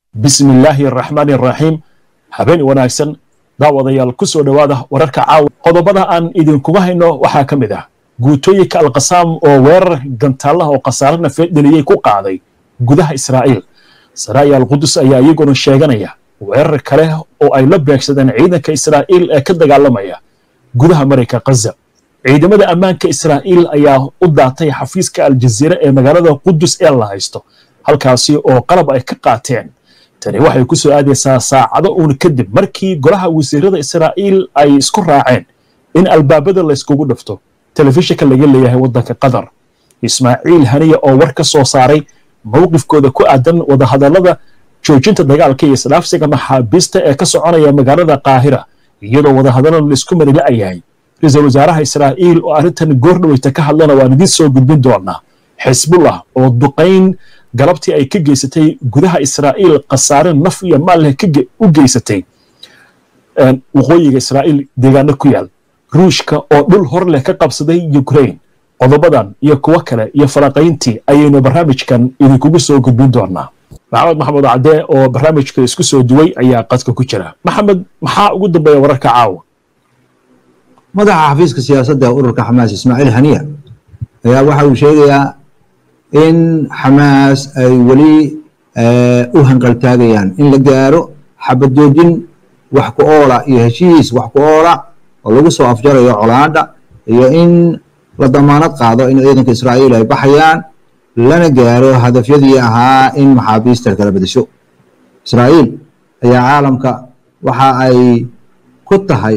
bismi illaahi araxmaani araxiim habeen wanaagsan daawadayaal ku soo dhowaada wararka caawa qodobada aan idinkuga hayno waxaa ka mid ah guutooyinka alkasaam oo weerar gantaallaha oo khasaare nafeed dheliyey ku qaaday gudaha israa'iil saraa'i alqudus ayaa iyaguna sheeganaya weerar kale oo ay la beegsadeen ciidanka israa'iil ee ka dagaalamaya gudaha marayka khaza ciidamada ammaanka israa'iil ayaa u daatay xafiiska aljaziira ee magaalada qudus ee la haysto halkaasi oo qalab ay ka qaateen tani waxay ku soo aadaysaa saacado uun kadib markii golaha wasiirada israa'iil ay isku raaceen in albaabada layskugu dhafto telefishinka laga leeyahay waddanka qatar ismaaciil haniya oo war ka soo saaray mowqifkooda ku aadan wadahadallada joojinta dagaalka iyo isdhaafsiga maxaabiista ee ka soconaya magaalada qaahira iyadoo wadahadallada laisku mari la'yahay ra-iisul wasaaraha israa'iil oo arrintan goordhaweyta ka hadlana waan idiin soo gudbin doonaa xisbullah oo duqayn galabtii ay ka geysatay gudaha israa'iil khasaare naf iyo maal leh u geysatay waqooyiga israa'iil deegaano ku yaal ruushka oo dhul hor leh ka qabsaday ukraine qodobadan iyo kuwo kale iyo falaqayntii ayaynu barnaamijkan idinkugu soo gudbin doonaa maxamed maxamed cadde oo barnaamijka isku soo duway ayaa qadka ku jira maxamed maxaa ugu dambeeya wararka caawa madaxa xafiiska siyaasadda ururka xamaas ismaaciil haniya ayaa waxa uu sheegayaa in xamaas ay weli u hanqaltaagayaan in la gaaro xabad joojin wax ku oola iyo heshiis wax ku oola oo lagu soo afjarayo colaadha iyo in la damaanad qaado in ciidanka israa'iil ay baxayaan lana gaaro hadafyadii ahaa in maxaabiista kala bedesho israa'iil ayaa caalamka waxa ay ku tahay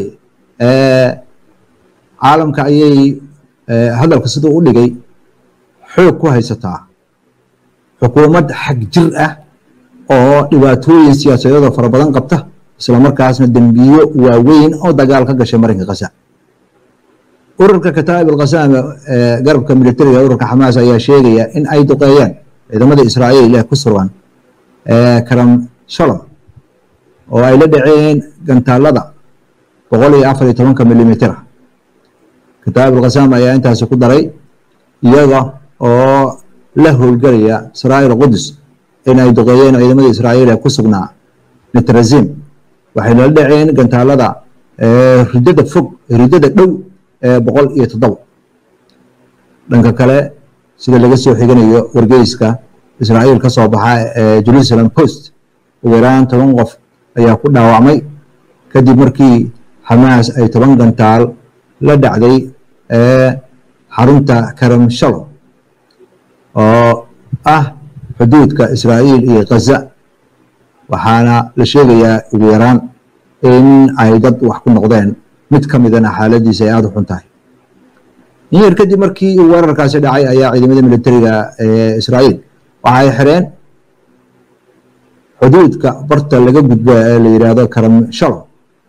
caalamka ayay hadalka siduu u dhigay xoog ku haysataa xukuumad xag jir ah oo dhibaatooyin siyaasadeedoo fara badan qabta isla markaasna dembiyo waaweyn oo dagaal ka gashay marinka khaza ururka kataa'ib alkhasaame garabka militariga ururka xamaas ayaa sheegaya in ay duqeeyeen ciidamada israa'iil ee ku sugan karam shalom oo ay la dhaceen gantaalada boqol iyo afar iyo tobanka milimitira kataa'ib alkhasaame ayaa intaasi ku daray iyaga oo la howlgelaya israa'iil qudus in ay duqeeyeen ciidamada israa'iil ee ku sugnaa netrazim waxay nala dhaceen gantaalada ridada fog ridada dhow ee boqol iyo toddoba dhanka kale sida laga soo xiganayo wargeyska israa'iil ka soo baxa ee jerusalem post ugu yaraan toban qof ayaa ku dhaawacmay kadib markii xamaas ay toban gantaal la dhacday ee xarunta karam shalom oo ah xuduudka israa'iil iyo khaza waxaana la sheegayaa ugu yaraan in ay dad wax ku noqdeen mid ka midana xaaladiisa ay aada u xun tahay in yar kadib markii uu weerarkaasi dhacay ayaa ciidamada militariga ee israa'iil waxa ay xireen xuduudka barta laga gudbo ee la yidhaahdo karam shalom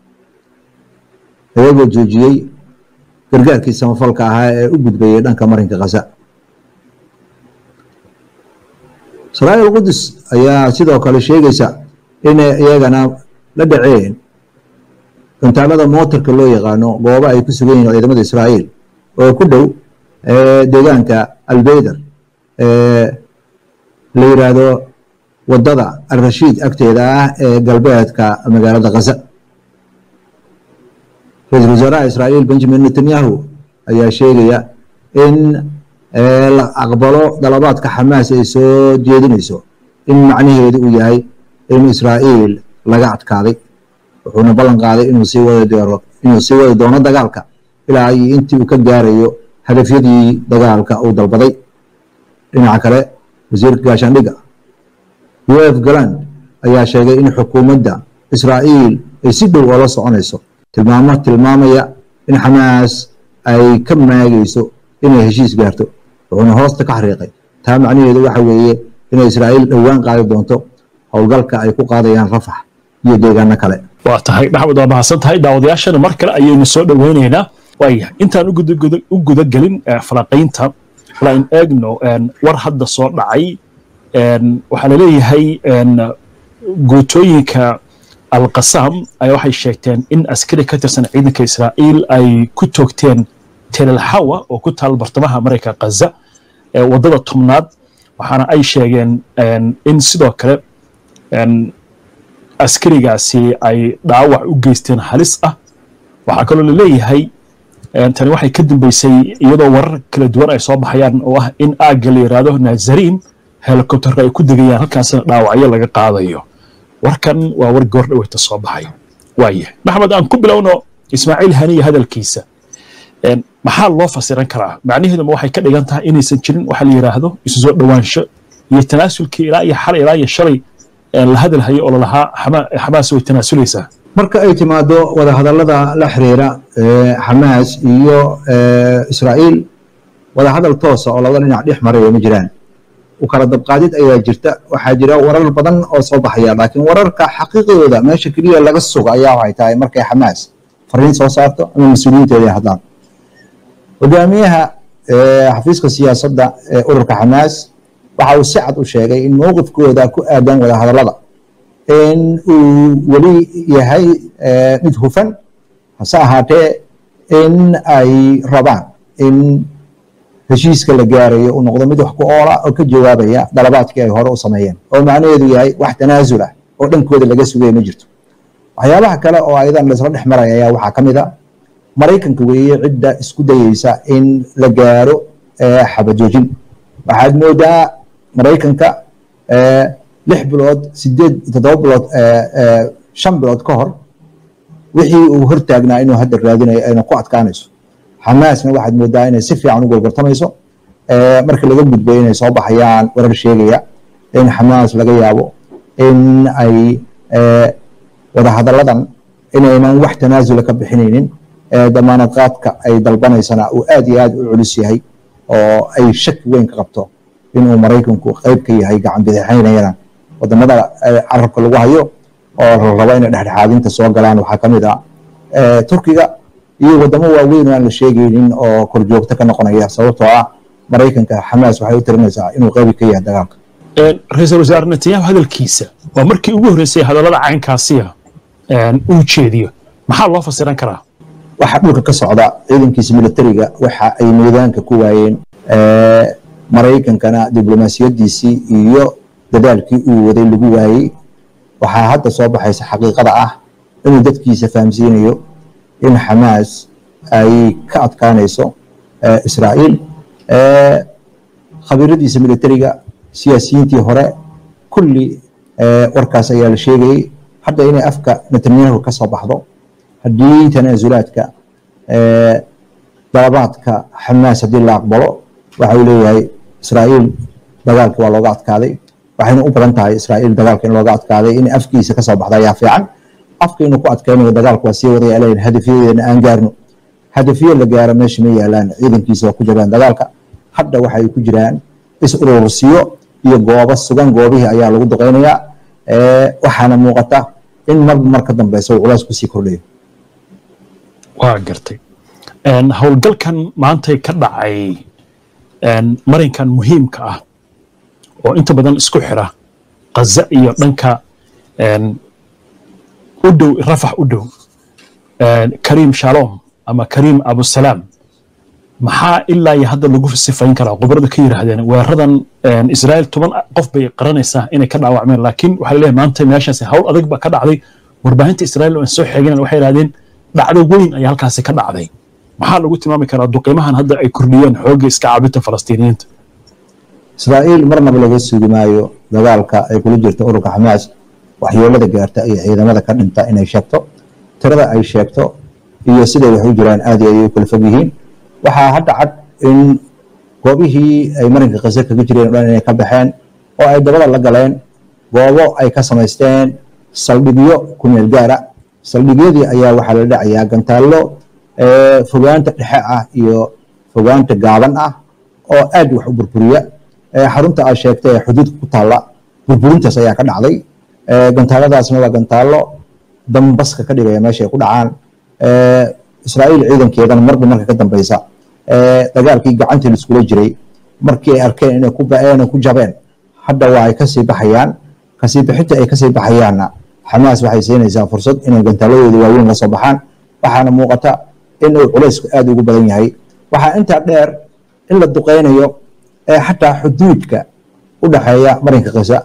iyagoo joojiyey gargaarkii samafalka ahaa ee u gudbayay dhanka marinka khaza israa'iil qudus ayaa sidoo kale sheegaysa inay iyagana la dhaceen gantaalada mootarka loo yaqaano goobo ay ku sugan yihiin ciidamada israa'iil oo ku dhow deegaanka albeyder la yidhaahdo waddada alrashiid agteeda ah ee galbeedka magaalada khaza ra-iisul wasaaraha israa'iil benjamin netanyahu ayaa sheegaya in la aqbalo dalabaadka xamaas ay soo jeedinayso in macnaheedu uu yahay in israa'iil laga adkaaday wuxuuna ballan qaaday inuu sii wadi doono inuu sii wadi doono dagaalka ilaa iyo intii uu ka gaarayo hadafyadii dagaalka uu dalbaday dhinaca kale wasiirka gaashaandhigga u f galand ayaa sheegay in xukuumadda israa'iil ay si dhow oola soconayso tilmaamo tilmaamaya in xamaas ay ka maagayso inay heshiis gaarto wuxuuna hoosta ka xariiqay taa macnaheedu waxa weeye inay israa'iil dhowaan qaadi doonto howlgalka ay ku qaadayaan rafax iyo deegaano kale waa tahay maxamed waa mahadsan tahay daawadayaashana mar kale ayaynu soo dhoweynaynaa waayahay intaan u guda gelin falaqaynta lain eegno war hadda soo dhacay waxaa laleeyahay guutooyinka alkasaam ayaa waxay sheegteen in askari ka tirsan ciidanka israa'iil ay ku toogteen telelhawa oo ku taal bartamaha marayka khaza waddada tobnaad waxaana ay sheegeen in sidoo kale askarigaasi ay dhaawac u geysteen halis ah waxaa kaloo laleeyahay tani waxay ka dambeysay iyadoo warar kala duwan ay soo baxayaan oo ah in aagga la yidhaahdo nazariin helikobterka ay ku degayaan halkaasina dhaawacyo laga qaadayo warkan waa war goor dhaweyta soo baxay waaya maxmed aan ku bilowno ismaaciil haniya hadalkiisa maxaa loo fasiran karaa macnaheeduma waxay ka dhigan tahay inaysan jirin waxa la yidhaahdo isu soo dhowaansho iyo tanaasulkii ilaa iyo xalay ilaa iyo shalay la hadalhayo oo lalahaa xamaas way tanaasulaysaa marka ay timaado wadahadallada la xiriira xamaas iyo israa'iil wadahadal toosa oo labada dhinac dhex maraya ma jiraan u kala dabqaadid ayaa jirta waxaa jira warar badan oo soo baxaya laakiin wararka xaqiiqadooda meesha keliya laga suga ayaa waxay tahay markay xamaas fariin soo saarto ama mas-uuliyiinteeda ay hadlaan hogaamiyaha xafiiska siyaasadda ee ururka xamaas waxa uu si cad u sheegay in mowqifkooda ku aadan wadahadallada in uu weli yahay mid hufan hase ahaatee in ay rabaan in heshiiska la gaarayo uu noqdo mid wax ku oola oo ka jawaabaya dalabaadkii ay hore u sameeyeen oo macnaheedu yahay wax tanaasul ah oo dhankooda laga sugaya ma jirto waxyaabaha kale oo ayadan laisla dhex maraya ayaa waxaa ka mid a maraykanka weeye cidda isku dayeysa in la gaaro xabajoojin waxaad moodaa maraykanka lix bilood sideed toddoba bilood shan bilood ka hor wixii uu hortaagnaa inuu hadda raadinayo ayna ku adkaanayso xamaasna waxaad moodaa inay si fiican u golgortamayso marka laga gudbay inay soo baxayaan warar sheegaya in xamaas laga yaabo in ay wadahadalladan inaynan wax tanaasula ka bixinaynin damaanad qaadka ay dalbanaysana uu aad iyo aad u culus yahay oo ay shaki weyn ka qabto inuu maraykanku qayb ka yahay gacan bidixaynayana wadamada carabka lagu hayo oo la rabo inay dhexdhexaadinta soo galaan waxaa ka mid ah turkiga iyo wadamo waaweyn oo aan la sheegaynin oo korjoogto ka noqonaya sababtoo ah maraykanka xamaas waxay u tirinaysaa inuu qaybi ka yahay dagaalka ra-iisul wasaare netanyahu hadalkiisa waa markii ugu horreysay hadallada caynkaasiya uu jeediyo maxaa loo fasiran karaa waxa dhulka ka socda ciidankiisa militariga waxa ay miidaanka ku waayeen maraykankana diblomaasiyadiisii iyo dadaalkii uu waday lagu waayey waxaa hadda soo baxaysa xaqiiqada ah inuu dadkiisa fahamsiinayo in xamaas ay ka adkaanayso israa'iil khabiiradiisa militariga siyaasiyiintii hore kulli warkaas ayaa la sheegayey hadda inay afka netanyahu ka soo baxdo haddii tanaasulaadka dalabaadka xamaas haddii la aqbalo waxa uu leeyahay israa'iil dagaalki waa looga adkaaday waxayna u badan tahay israa'iil dagaalka in looga adkaaday in afkiisa kasoo baxda ayaa fiican afka inuu ku adkaynayo dagaalku waa sii wadaya leyn hadafyadeena aan gaarno hadafyo la gaaro meesha ma yaalaan ciidankiisa waa ku jiraan dagaalka hadda waxay ku jiraan is urursiyo iyo goobo sugan goobihii ayaa lagu duqeynayaa waxaana muuqata in marba mar ka dambeysa uu culays kusii kordhayo waa gartay howlgalkan maantay ka dhacay marinkan muhiimka ah oo inta badan isku xira kaza iyo dhanka u dhow rafax u dhow kariim shalom ama kariim abusalaam maxaa ilaa iyo hadda lagu sifayn karaa khubaradu ka yidhaahdeen weeradan israa'iil toban qof bay qaranaysaa inay ka dhaawacmeen laakiin waxaa laleeyahay maanta meeshaasi hawl adag ba ka dhacday warbaahinta israa'iil oo aan soo xeegin waxay yidhahdeen dhacdo weyn ayaa halkaasi ka dhacday maxaa lagu tilmaami karaa duqiimahan hadda ay kordhiyeen xoogga iska caabinta falastiiniyiinta israa'iil marnaba laga sugi maayo dagaalka ay kula jirta ururka xamaas waxyeelada gaarta iyo ciidamada ka dhinta inay sheegto tirada ay sheegto iyo siday wax u jiraan aad iyo ay u kala fog yihiin waxaa hadda cad in goobihii ay marinka kase kaga jireen o dhan inay ka baxeen oo ay dabada la galeen goobo ay ka samaysteen saldhigyo ku meel gaara saldhigyadii ayaa waxaa la dhacayaa gantaallo fogaanta dhexe ah iyo fogaanta gaaban ah oo aad wax u burburiya xarunta aad sheegtay ee xuduudka ku taalla burburintaas ayaa ka dhacday gantaaladaasna waa gantaallo dambaska ka dhigaya meesha ay ku dhacaan israa'iil ciidankeedana marba marka ka dambeysa dagaalkii gacantii laiskula jiray markii ay arkeen inay ku ba'een oo ku jabeen hadda waa ay kasii baxayaan kasii bixinta ay kasii baxayaanna xamaas waxay siinaysaa fursad inay gantaaladooda waaweyn la soo baxaan waxaana muuqata in uu culaysku aad ugu badan yahay waxaa intaa dheer in la duqeynayo ee xataa xuduudka u dhaxeeya marinka kisa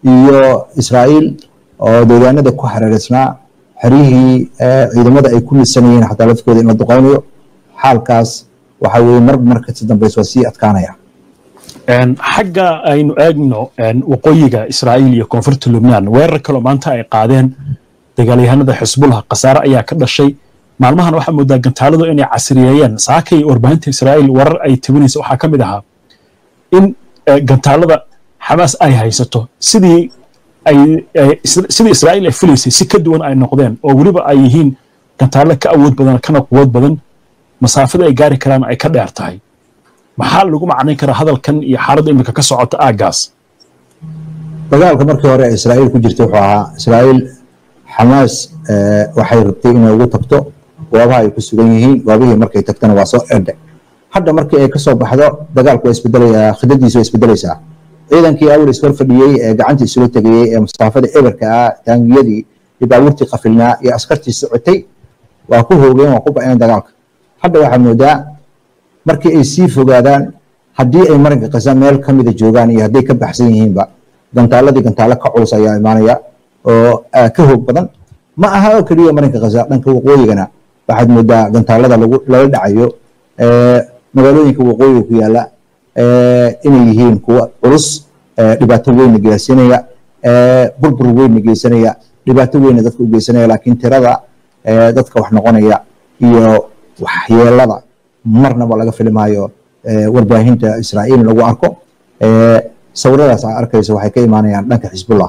iyo israa'iil oo deegaanada ku hareereysnaa xeryihii ciidamada ay ku misanayeen xataa lafkooda in la duqaynayo xaalkaas waxa weye mar markasi dambaysa waa sii adkaanaya xagga aynu eegno waqooyiga israa'iil iyo koonfurta lubnaan weerar kaloo maanta ay qaadeen dagaalyahanada xisbullah khasaare ayaa ka dhashay maalmahan waxaa moodaa gantaaladu inay casriyeeyeen saakay warbaahinta israa'iil warar ay tabinaysa waxaa ka mid ahaa in gantaalada xamaas ay haysato sidii ay sidii israa'iil ay filaysay si ka duwan ay noqdeen oo weliba ay yihiin gantaallo ka awood badan kana quwood badan masaafada ay gaari karaan ay ka dheer tahay maxaa lagu macnayn karaa hadalkan iyo xaaladda iminka ka socota aaggaas dagaalka markii hore israa'iil ku jirta wuxuu ahaa israa'iil xamaas waxay rabtay inay ugu tagto goobaha ay ku sugan yihiin goobihii markay tagtana waa soo erdhe hadda markii ay ka soo baxdo dagaalku waa isbedelayaa khidadiisu waa isbedelaysaa ciidankii awal ishor fadhiyey ee gacanta isula tegayey ee masaafada eberka ah taangiyadii iyo baabuurtii qafilnaa iyo askartii socotay waa ku hoogeen waa ku ba'een dagaalka hadda waxaa moodaa markii ay sii fogaadaan haddii ay marinka kasa meel ka mida joogaan iyo hadday ka baxsan yihiinba gantaaladii gantaalo ka culus ayaa imaanaya oo ka hoog badan ma aha oo keliya marinka kasa dhanka waqooyigana waxaad moodaa gantaalada lala dhacayo magaalooyinka waqooyiga ku yaala inay yihiin kuwa culus dhibaato weynna geysanaya burbur weynna geysanaya dhibaato weynna dadka u geysanaya laakiin tirada dadka wax noqonaya iyo waxyeelada marnaba laga filimaayo warbaahinta israa'iil lagu arko sawiradaas aa arkayso waxay ka imaanayaan dhanka xisbullah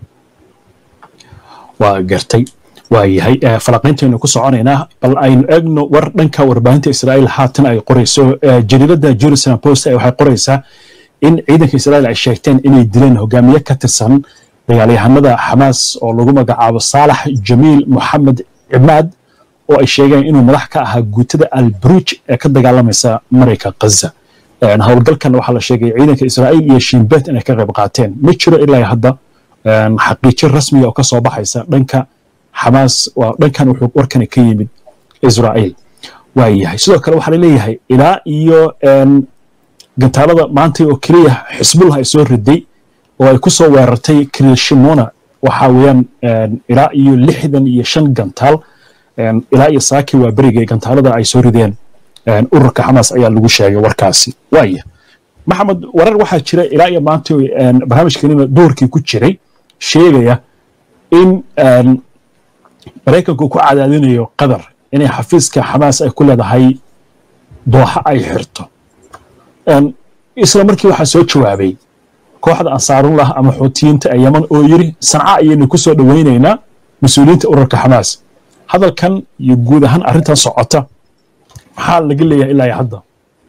waa gartay waa yahay falaqayntaynu ku soconaynaa bal aynu eegno war dhanka warbaahinta israa'iil haatan ay qorayso jariiradda jerusalem post waxay qoraysaa in ciidanka israa'iil ay sheegteen inay dileen hogaamiye ka tirsan dagaalyahanada xamaas oo lagu magacaabo saalax jamiil moxamed cimaad oo ay sheegeen inuu madax ka ahaa guutada albaruuj ee ka dagaalamaysa marayka khaza howlgalkan waxaa la sheegay ciidanka israa'iil iyo shiinbeet inay ka qayb qaateen ma jiro ilaa hadda xaqiijin rasmiga oo ka soo baxaysa dhanka xamaas waa dhankan wuxuu warkani ka yimid israa'iil waa yahay sidoo kale waxaa laleeyahay ilaa iyo gantaalada maanta oo keliya xisbullah ay soo riday oo ay ku soo weerartay krishimona waxaa weeyaan ilaa iyo lixdan iyo shan gantaal ilaa iyo saaki waa berigay gantaalada ay soo rideen ururka xamaas ayaa lagu sheegay warkaasi waaya maxamed warar waxaa jira ilaa iyo maanta barnaamijkanina doorkii ku jiray sheegaya in maraykanku ku cadaadinayo qatar inay xafiiska xamaas ay ku leedahay dooxa ay xirto isla markii waxaa soo jawaabay kooxda ansaarullah ama xuutiyiinta ee yaman oo yiri sanca ayaynu ku soo dhowaynaynaa mas-uuliyiinta ururka xamaas hadalkan iyo guud ahaan arrintan socota maxaa laga leeyahay ilaa iyo hadda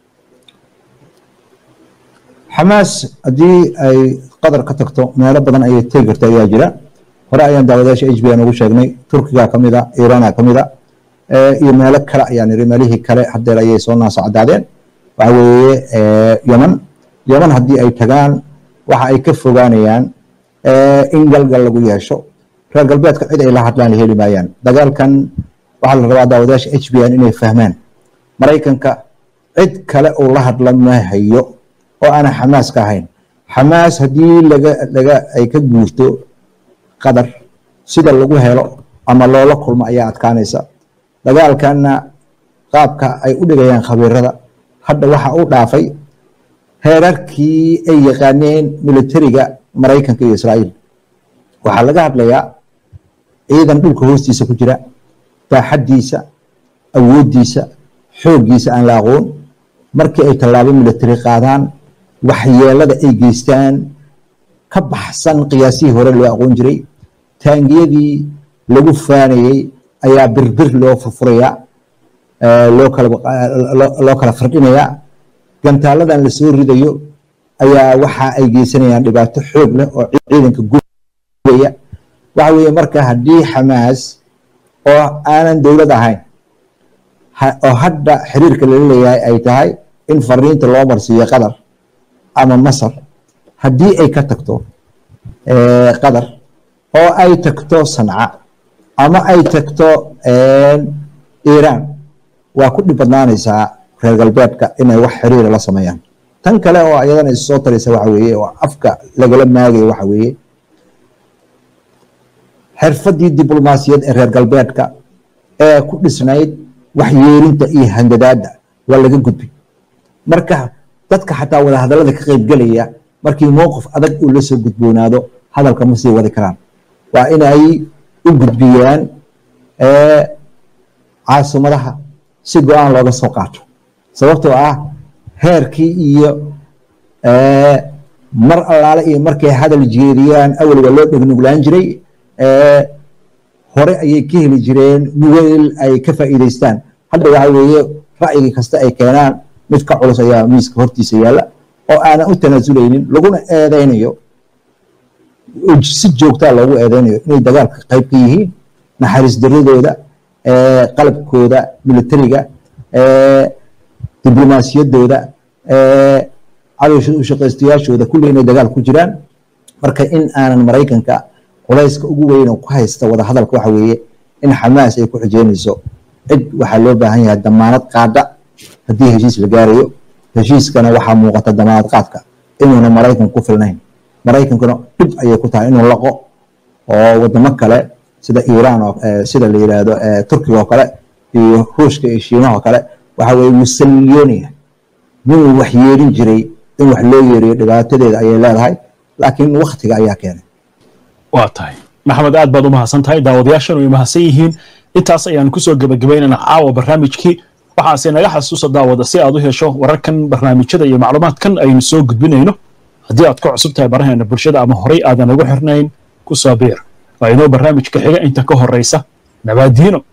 xamaas haddii ay qatar ka tagto meelo badan ayay tegi karta ayaa jira hore ayaan daawadayaasha h b n ugu sheegnay turkiga ka mida iiraana ka mida iyo meelo kale ayaan niri meelihii kale hadeer ayay soo naasa caddaadeen waxa weeye yeman yeman haddii ay tagaan waxa ay ka fogaanayaan in galgal lagu yeesho reer galbeedka cid ay la hadlaan la heli maayaan dagaalkan waxaa la rabaa daawadayaasha h b n inay fahmaan maraykanka cid kale uu la hadla ma hayo oo aanan xamaas ka ahayn xamaas haddii laga laga ay ka guurto qadar sida lagu helo ama loola kulmo ayaa adkaanaysa dagaalkanna qaabka ay u dhigayaan khabiirada hadda waxa u dhaafay heerarkii ay yaqaaneen militariga maraykanka iyo israa'iil waxaa laga hadlayaa ciidan dhulka hoostiisa ku jira baaxaddiisa awooddiisa xooggiisa aan la aqoon markii ay tallaabo military qaadaan waxyeelada ay geystaan ka baxsan qiyaasihii hore loo aqoon jiray taangiyadii lagu faanayey ayaa birbir loo furfurayaa loo kala loo kala firdhinayaa gantaaladan la soo ridayo ayaa waxa ay geysanayaan dhibaato xoog leh oo ciidanka gubaya waxa weeye marka haddii xamaas oo aanan dowlad ahayn oo hadda xiriirka lala leeyahay ay tahay in fariinta loo marsiiyo qatar ama masar haddii ay ka tagto qatar oo ay tagto sanca ama ay tagto iiraan waa ku dhib badnaanaysaa reer galbeedka inay wax xiriira la sameeyaan tan kale oo iyadana issoo taraysa waxa weeye oo afka lagala maagayo waxa weeye xirfadii diblomaasiyad ee reer galbeedka ee ku dhisnayd waxyeerinta iyo handadaadda waa laga gudbay marka dadka xataa wada hadallada ka qaybgelaya markii mowqif adag uu la soo gudboonaado hadalka ma sii wadi karaan waa inay u gudbiyaan caasimadaha si go-aan looga soo qaato sababtoo ah heerkii iyo mar allaale iyo markay hadal jeediyaan awal waa loo dhegnuglaan jiray hore ayay ka heli jireen nugeyl ay ka faa'iidaystaan hadda waxa weeye ra'yigii kasta ay keenaan mid ka culus ayaa miiska hortiisa yaalla oo aanan u tanaasuleynin laguna eedeynayo si joogtaa loogu eedeynayo inay dagaalka qayb ka yihiin naxariis daradooda qalabkooda militariga diblomaasiyadooda cadowsha u shaqaystayaashooda kulli inay dagaal ku jiraan marka in aanan maraykanka culayska ugu weyn oo ku haysta wada hadalka waxa weeye in xamaas ay ku xujeynayso cid waxaa loo baahan yahay damaanad qaada haddii heshiis la gaarayo heshiiskana waxaa muuqata damaanad qaadka inuuna maraykanku ku filnayn maraykankuna dhib ayay ku tahay inuu laqo oo wadamo kale sida iiraan oo sida la yidhaahdo turkiga oo kale iyo ruushka iyo shiinaha oo kale waxa weye wuu salliyoonaya ninuu wax yeerin jiray in wax loo yeeriyo dhibaatadeeda ayay leedahay laakiin waktiga ayaa keenay waa tahay maxamed aad baad u mahadsan tahay daawadayaashan way mahadsan yihiin intaas ayaan kusoo gebagabaynana caawa barnaamijkii waxaase naga xasuusa daawada si aad u hesho wararkan barnaamijyada iyo macluumaadkan aynu soo gudbinayno haddii aad ku cusub tahay baraheena bulshada ama horay aadan ugu xirnayn ku soo biir waa inoo barnaamijka xiga inta ka horraysa nabaadiino